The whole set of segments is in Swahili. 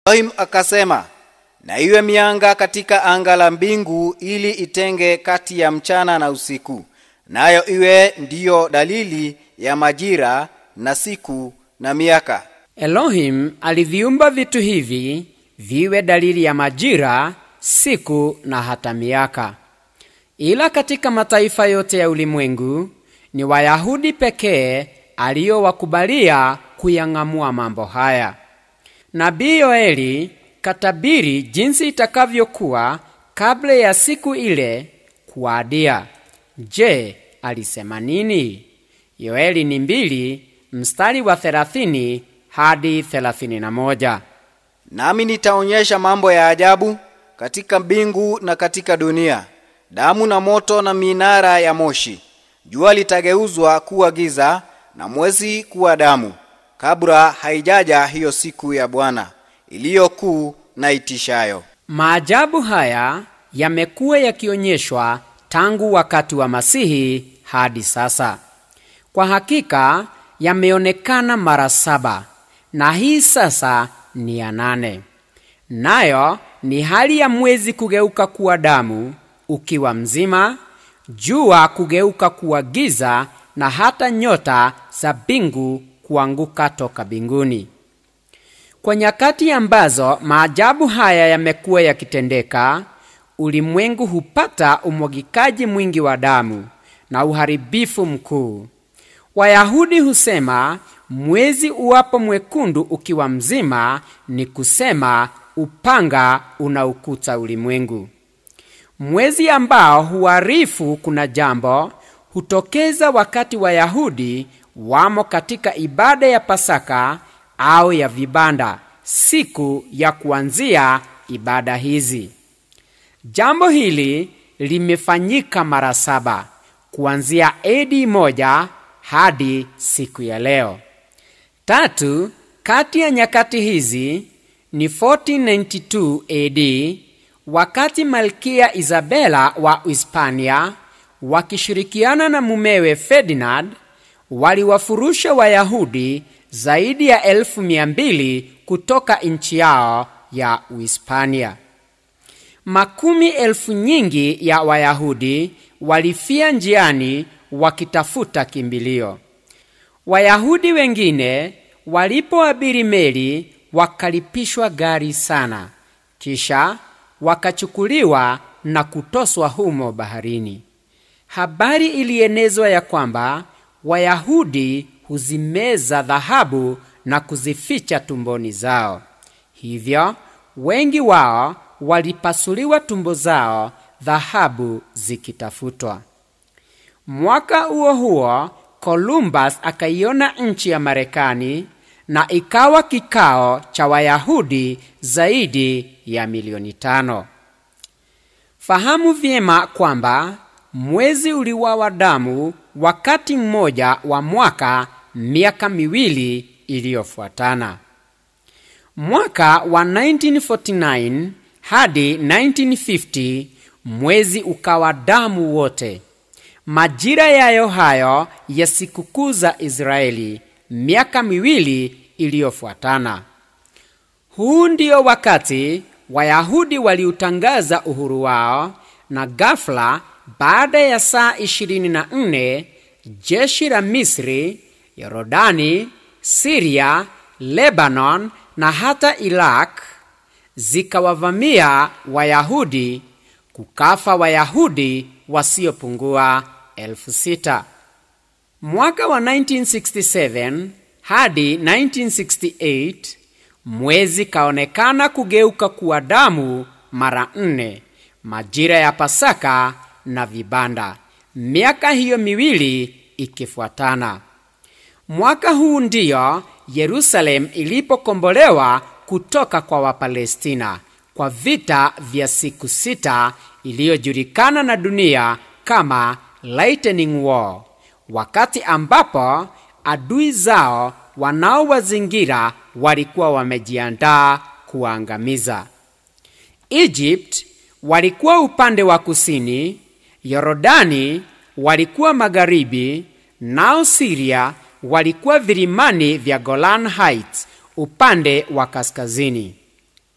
Elohim akasema, na iwe mianga katika anga la mbingu ili itenge kati ya mchana na usiku, nayo iwe ndiyo dalili ya majira na siku na miaka. Elohim aliviumba vitu hivi viwe dalili ya majira, siku na hata miaka. Ila katika mataifa yote ya ulimwengu ni Wayahudi pekee aliyowakubalia kuyang'amua mambo haya. Nabii Yoeli katabiri jinsi itakavyokuwa kabla ya siku ile kuadia. Je, alisema nini? Yoeli ni mbili mstari wa 30 hadi 31. Nami nitaonyesha mambo ya ajabu katika mbingu na katika dunia, damu na moto na minara ya moshi. Jua litageuzwa kuwa giza na mwezi kuwa damu, kabla haijaja hiyo siku ya Bwana iliyo kuu na itishayo. Maajabu haya yamekuwa yakionyeshwa tangu wakati wa Masihi hadi sasa. Kwa hakika yameonekana mara saba, na hii sasa ni ya nane. Nayo ni hali ya mwezi kugeuka kuwa damu ukiwa mzima, jua kugeuka kuwa giza, na hata nyota za mbingu kuanguka toka mbinguni. Kwa nyakati ambazo maajabu haya yamekuwa yakitendeka, ulimwengu hupata umwagikaji mwingi wa damu na uharibifu mkuu. Wayahudi husema mwezi uwapo mwekundu ukiwa mzima, ni kusema upanga unaukuta ulimwengu. Mwezi ambao huarifu kuna jambo hutokeza wakati Wayahudi wamo katika ibada ya Pasaka au ya vibanda, siku ya kuanzia ibada hizi. Jambo hili limefanyika mara saba kuanzia AD moja hadi siku ya leo. Tatu kati ya nyakati hizi ni 1492 AD wakati Malkia Isabela wa Hispania wakishirikiana na mumewe Ferdinand waliwafurusha Wayahudi zaidi ya elfu mia mbili kutoka nchi yao ya Uhispania. Makumi elfu nyingi ya Wayahudi walifia njiani wakitafuta kimbilio. Wayahudi wengine walipoabiri meli wakalipishwa gari sana, kisha wakachukuliwa na kutoswa humo baharini. Habari ilienezwa ya kwamba Wayahudi huzimeza dhahabu na kuzificha tumboni zao. Hivyo wengi wao walipasuliwa tumbo zao, dhahabu zikitafutwa. Mwaka huo huo Columbus akaiona nchi ya Marekani na ikawa kikao cha Wayahudi zaidi ya milioni tano. Fahamu vyema kwamba mwezi uliwawa damu wakati mmoja wa mwaka miaka miwili iliyofuatana. Mwaka wa 1949 hadi 1950 mwezi ukawa damu wote. Majira yayo hayo ya sikukuu za Israeli miaka miwili iliyofuatana. Huu ndio wakati Wayahudi waliutangaza uhuru wao, na ghafla baada ya saa 24 jeshi la Misri, Yorodani, Siria, Lebanon na hata Iraq zikawavamia Wayahudi, kukafa Wayahudi wasiopungua elfu sita. Mwaka wa 1967 hadi 1968 mwezi kaonekana kugeuka kuwa damu mara nne, majira ya Pasaka na vibanda, miaka hiyo miwili ikifuatana. Mwaka huu ndiyo Yerusalem ilipokombolewa kutoka kwa Wapalestina kwa vita vya siku sita iliyojulikana na dunia kama Lightning War, wakati ambapo adui zao wanaowazingira walikuwa wamejiandaa kuangamiza. Egypt walikuwa upande wa kusini, Yorodani walikuwa magharibi, nao Siria walikuwa vilimani vya Golan Heights upande wa kaskazini.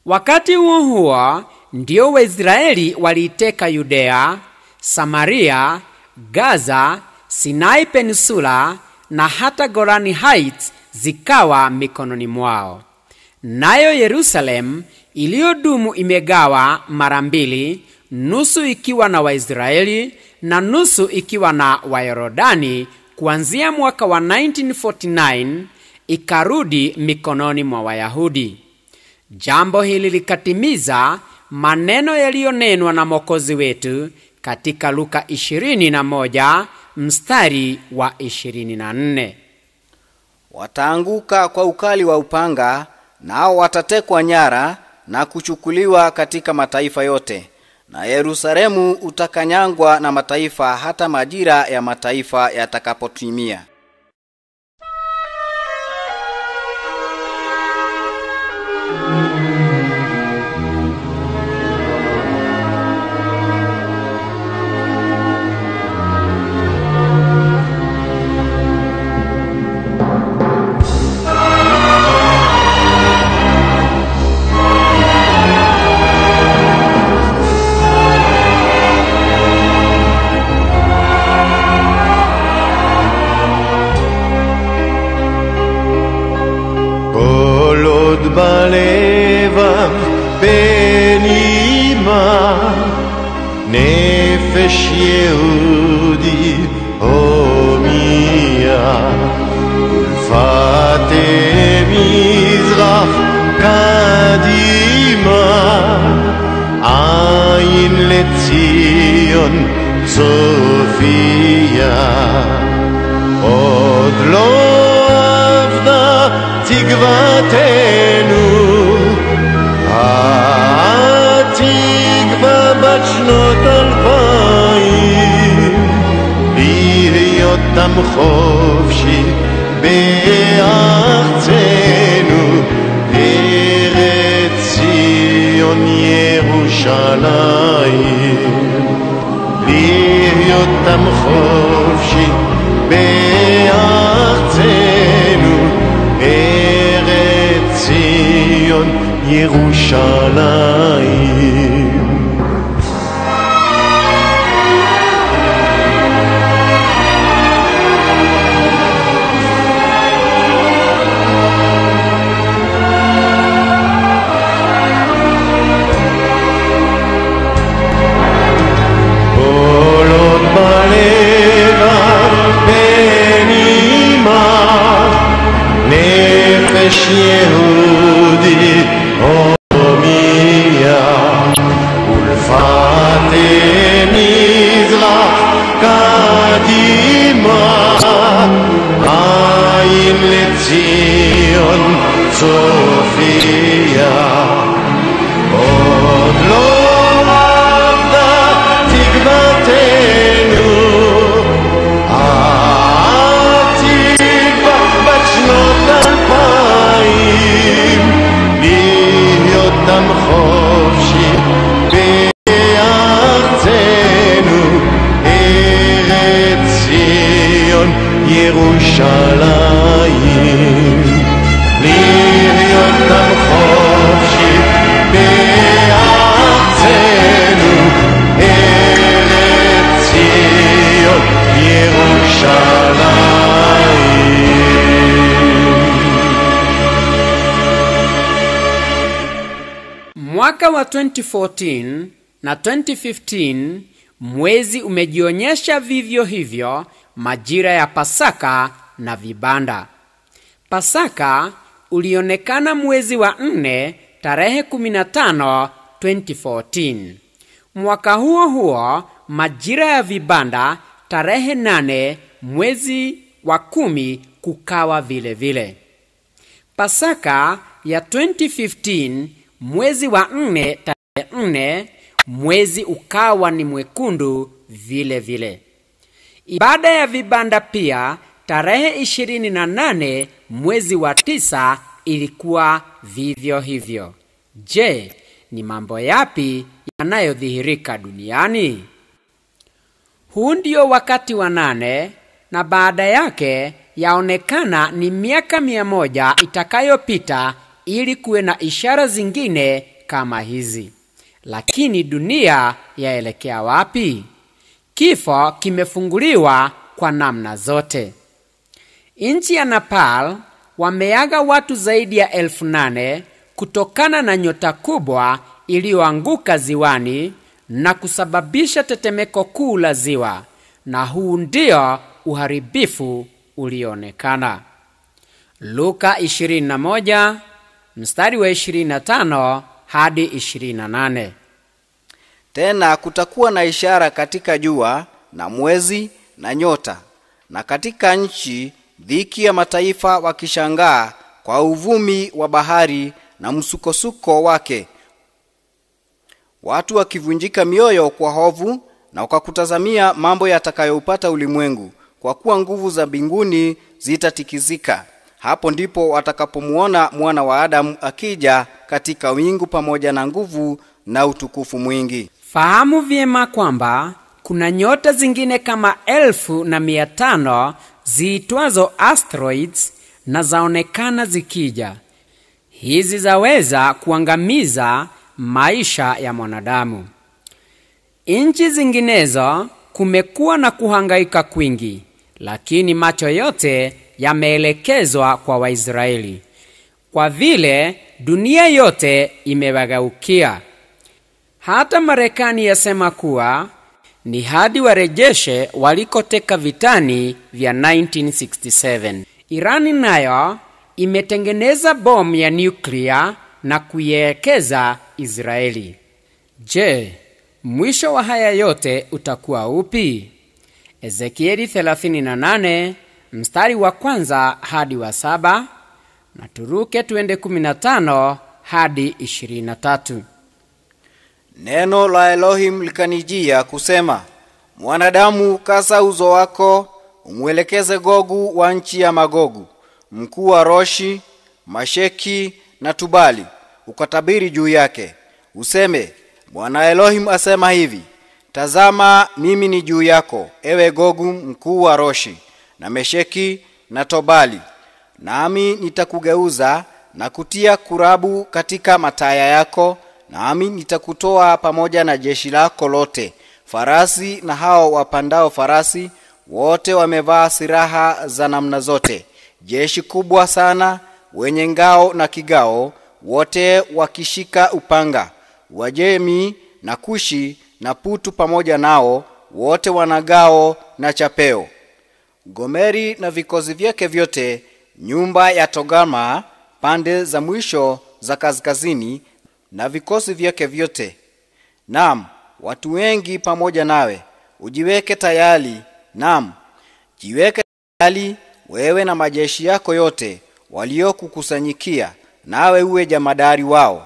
wakati huo huo ndio waisraeli waliiteka yudea samaria gaza sinai peninsula na hata golani heights zikawa mikononi mwao nayo yerusalemu iliyodumu imegawa mara mbili nusu ikiwa na waisraeli na nusu ikiwa na wayorodani kuanzia mwaka wa 1949 ikarudi mikononi mwa wayahudi jambo hili likatimiza maneno yaliyonenwa na mwokozi wetu katika luka 21 mstari wa 24 wataanguka kwa ukali wa upanga nao watatekwa nyara na kuchukuliwa katika mataifa yote na yerusalemu utakanyangwa na mataifa hata majira ya mataifa yatakapotimia כל עוד בלבב בנימה נפש יהודי הומיה ולפת מזרח קדימה עין לציון צופיה עוד לא אבדה תקוותנו, התקווה בת שנות אלפיים, להיות עם חופשי בארצנו, ארץ ציון ירושלים. להיות עם חופשי בארצנו, ארץ ציון ירושלים. כל עוד בלב בנימה נפש יהודי הומיה ולפת מזרח קדימה עין לציון צופיה עוד לא אבדה תקוותנו, התקווה בת שנות אלפיים, להיות עם חופשי בארצנו, ארץ ציון ירושלים. להיות עם חופשי בארצנו, ארץ ציון ירושלים. mwaka wa 2014 na 2015 mwezi umejionyesha vivyo hivyo majira ya pasaka na vibanda pasaka ulionekana mwezi wa 4 tarehe 15 2014 mwaka huo huo majira ya vibanda tarehe 8 mwezi wa kumi kukawa vile vile pasaka ya 2015 mwezi wa 4 tarehe 4 mwezi ukawa ni mwekundu vile vile ibada ya vibanda pia tarehe 28 mwezi wa 9 ilikuwa vivyo hivyo je ni mambo yapi yanayodhihirika duniani huu ndio wakati wa nane na baada yake yaonekana ni miaka mia moja itakayopita ili kuwe na ishara zingine kama hizi lakini dunia yaelekea wapi kifo kimefunguliwa kwa namna zote nchi ya nepal wameaga watu zaidi ya elfu nane kutokana na nyota kubwa iliyoanguka ziwani na kusababisha tetemeko kuu la ziwa na huu ndio uharibifu ulioonekana luka 21 mstari wa 25 hadi 28 tena kutakuwa na ishara katika jua na mwezi na nyota na katika nchi dhiki ya mataifa wakishangaa kwa uvumi wa bahari na msukosuko wake watu wakivunjika mioyo kwa hovu na wakakutazamia mambo yatakayoupata ulimwengu kwa kuwa nguvu za mbinguni zitatikizika hapo ndipo watakapomuona mwana wa adamu akija katika wingu pamoja na nguvu na utukufu mwingi fahamu vyema kwamba kuna nyota zingine kama elfu na mia tano ziitwazo asteroids na zaonekana zikija hizi zaweza kuangamiza maisha ya mwanadamu nchi zinginezo kumekuwa na kuhangaika kwingi lakini macho yote yameelekezwa kwa waisraeli kwa vile dunia yote imewageukia hata marekani yasema kuwa ni hadi warejeshe walikoteka vitani vya 1967 irani nayo imetengeneza bomu ya nyuklia na kuielekeza israeli je mwisho wa haya yote utakuwa upi ezekieli 38 mstari wa kwanza hadi wa saba na turuke tuende 15 hadi 23 neno la elohim likanijia kusema mwanadamu kasa uzo wako umwelekeze gogu wa nchi ya magogu mkuu wa roshi masheki na tubali ukatabiri juu yake useme bwana elohim asema hivi tazama mimi ni juu yako ewe gogu mkuu wa roshi na mesheki na tobali nami nitakugeuza na kutia kurabu katika mataya yako nami nitakutoa pamoja na jeshi lako lote farasi na hao wapandao farasi wote wamevaa silaha za namna zote jeshi kubwa sana wenye ngao na kigao wote wakishika upanga wajemi na kushi na putu pamoja nao wote wanagao na chapeo gomeri na vikosi vyake vyote nyumba ya togama pande za mwisho za kaskazini na vikosi vyake vyote nam watu wengi pamoja nawe ujiweke tayari nam jiweke tayari wewe na majeshi yako yote waliokukusanyikia nawe uwe jamadari wao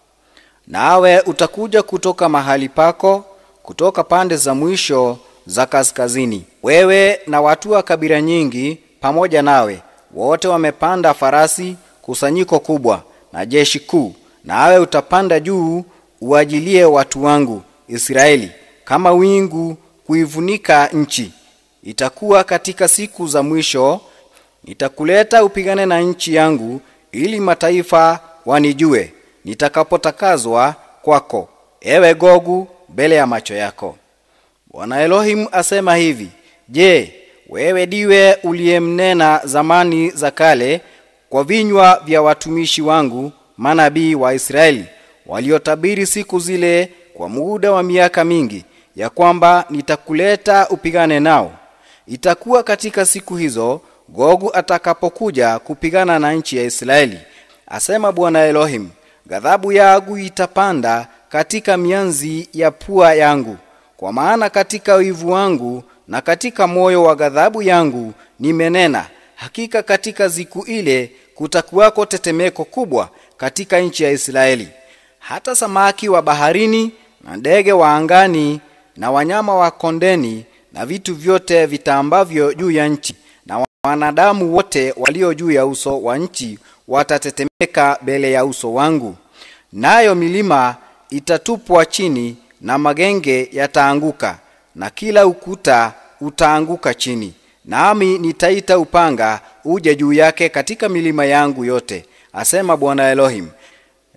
nawe utakuja kutoka mahali pako kutoka pande za mwisho za kaskazini wewe na watu wa kabila nyingi pamoja nawe wote wamepanda farasi kusanyiko kubwa na jeshi kuu nawe utapanda juu uajilie watu wangu israeli kama wingu kuivunika nchi itakuwa katika siku za mwisho nitakuleta upigane na nchi yangu ili mataifa wanijue nitakapotakazwa kwako ewe gogu mbele ya macho yako bwana elohim asema hivi je wewe diwe uliyemnena zamani za kale kwa vinywa vya watumishi wangu manabii wa israeli waliotabiri siku zile kwa muda wa miaka mingi ya kwamba nitakuleta upigane nao itakuwa katika siku hizo gogu atakapokuja kupigana na nchi ya israeli asema bwana elohim ghadhabu yangu itapanda katika mianzi ya pua yangu kwa maana katika wivu wangu na katika moyo wa ghadhabu yangu nimenena hakika katika siku ile kutakuwako tetemeko kubwa katika nchi ya israeli hata samaki wa baharini na ndege wa angani na wanyama wa kondeni na vitu vyote vitaambavyo juu ya nchi na wanadamu wote walio juu ya uso wa nchi watatetemeka mbele ya uso wangu nayo milima itatupwa chini na magenge yataanguka na kila ukuta utaanguka chini nami nitaita upanga uje juu yake katika milima yangu yote asema bwana elohim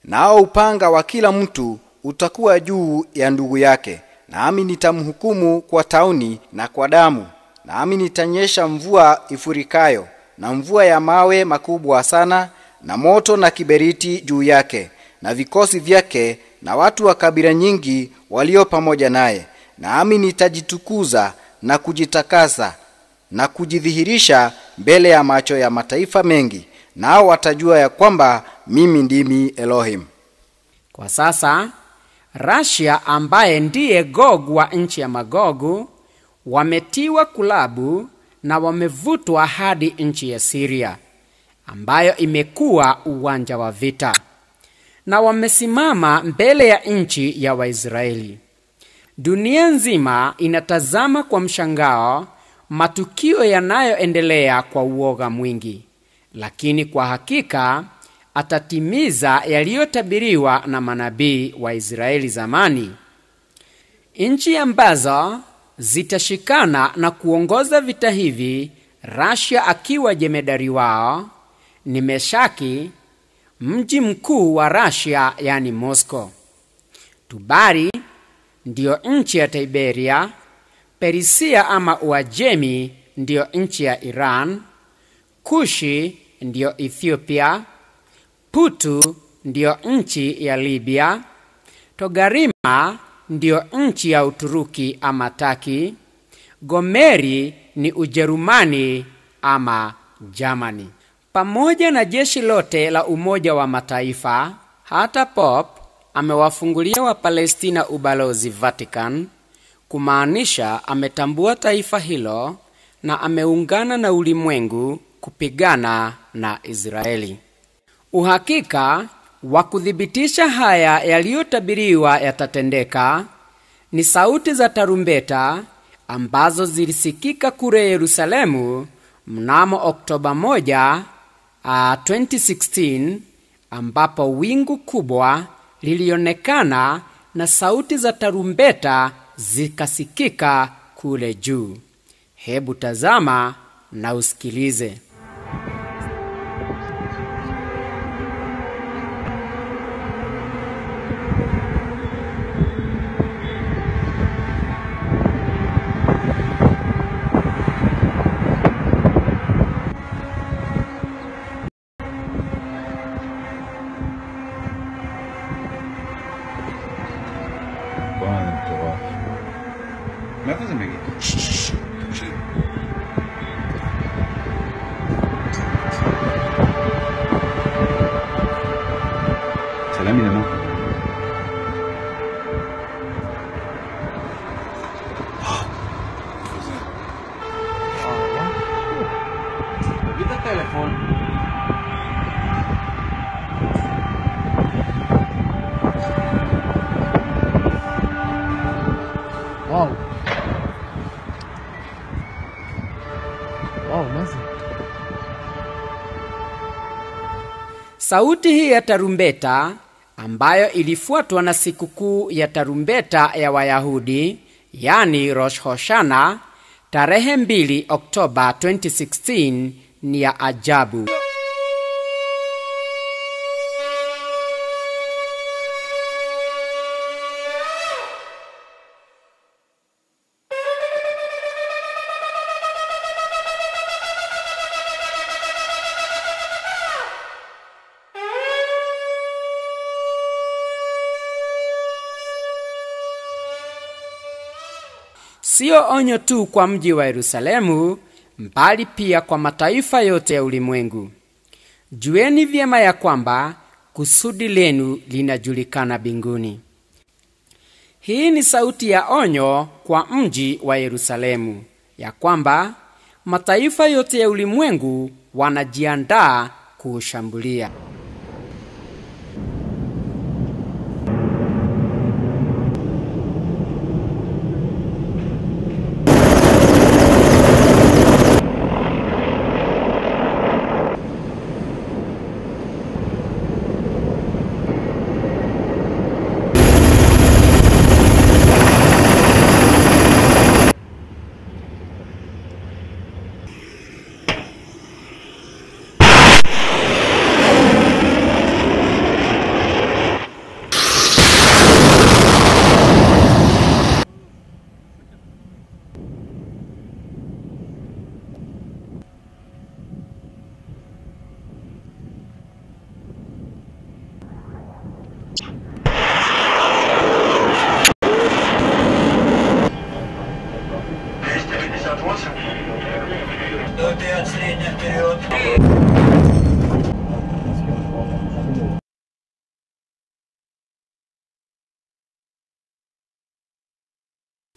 nao upanga wa kila mtu utakuwa juu ya ndugu yake nami nitamhukumu kwa tauni na kwa damu nami nitanyesha mvua ifurikayo na mvua ya mawe makubwa sana na moto na kiberiti juu yake na vikosi vyake na watu wa kabila nyingi walio pamoja naye nami nitajitukuza na kujitakasa na kujidhihirisha mbele ya macho ya mataifa mengi nao watajua ya kwamba mimi ndimi elohim Kwa sasa Russia ambaye ndiye Gog wa nchi ya Magogu wametiwa kulabu na wamevutwa hadi nchi ya Syria ambayo imekuwa uwanja wa vita, na wamesimama mbele ya nchi ya Waisraeli. Dunia nzima inatazama kwa mshangao matukio yanayoendelea kwa uoga mwingi, lakini kwa hakika atatimiza yaliyotabiriwa na manabii wa Israeli zamani. Nchi ambazo zitashikana na kuongoza vita hivi, Russia akiwa jemedari wao, ni Meshaki, mji mkuu wa Russia, yani Moscow. Tubari ndiyo nchi ya Tiberia, Perisia ama Uajemi ndiyo nchi ya Iran, Kushi ndiyo Ethiopia, Putu ndiyo nchi ya Libya, Togarima ndiyo nchi ya Uturuki ama Taki, Gomeri ni Ujerumani ama Germany. Pamoja na jeshi lote la Umoja wa Mataifa, hata Pop amewafungulia Wapalestina ubalozi Vatican, kumaanisha ametambua taifa hilo na ameungana na ulimwengu kupigana na Israeli. Uhakika wa kuthibitisha haya yaliyotabiriwa yatatendeka ni sauti za tarumbeta ambazo zilisikika kule Yerusalemu mnamo Oktoba 1, uh, 2016 ambapo wingu kubwa lilionekana na sauti za tarumbeta zikasikika kule juu. Hebu tazama na usikilize. וואי, מטורף. מאיפה זה מגיע? צלם מלמטה. תביא את הטלפון. וואו. וואו, מה זה? Sauti hii ya tarumbeta ambayo ilifuatwa na sikukuu ya tarumbeta ya Wayahudi, yani Rosh Hoshana, tarehe 2 Oktoba 2016 ni ya ajabu. Sio onyo tu kwa mji wa Yerusalemu, mbali pia kwa mataifa yote ya ulimwengu. Jueni vyema ya kwamba kusudi lenu linajulikana mbinguni. Hii ni sauti ya onyo kwa mji wa Yerusalemu, ya kwamba mataifa yote ya ulimwengu wanajiandaa kuushambulia.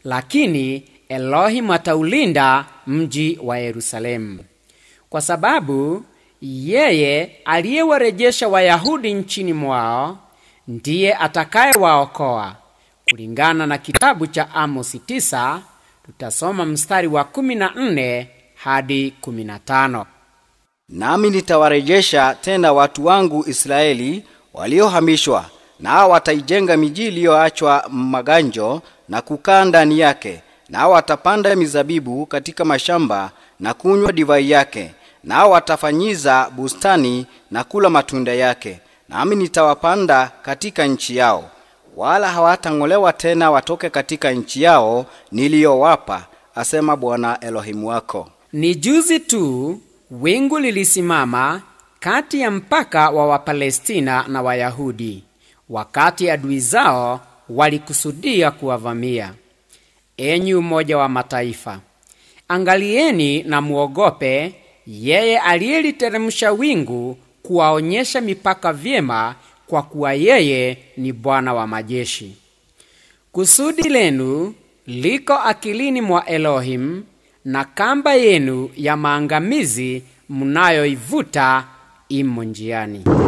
lakini Elohim ataulinda mji wa Yerusalemu, kwa sababu yeye aliyewarejesha Wayahudi nchini mwao ndiye atakayewaokoa. Kulingana na kitabu cha Amosi 9 tutasoma mstari wa 14 hadi 15. Nami nitawarejesha tena watu wangu Israeli waliohamishwa, nao wataijenga miji iliyoachwa maganjo na kukaa ndani yake, nao watapanda mizabibu katika mashamba na kunywa divai yake, nao watafanyiza bustani na kula matunda yake. Nami nitawapanda katika nchi yao, wala hawatang'olewa tena watoke katika nchi yao niliyowapa, asema Bwana Elohimu wako. Ni juzi tu wingu lilisimama kati ya mpaka wa Wapalestina na Wayahudi wakati adui zao walikusudia kuwavamia. Enyi Umoja wa Mataifa, angalieni na muogope yeye aliyeliteremsha wingu kuwaonyesha mipaka vyema, kwa kuwa yeye ni Bwana wa majeshi. Kusudi lenu liko akilini mwa Elohim, na kamba yenu ya maangamizi mnayoivuta imo njiani.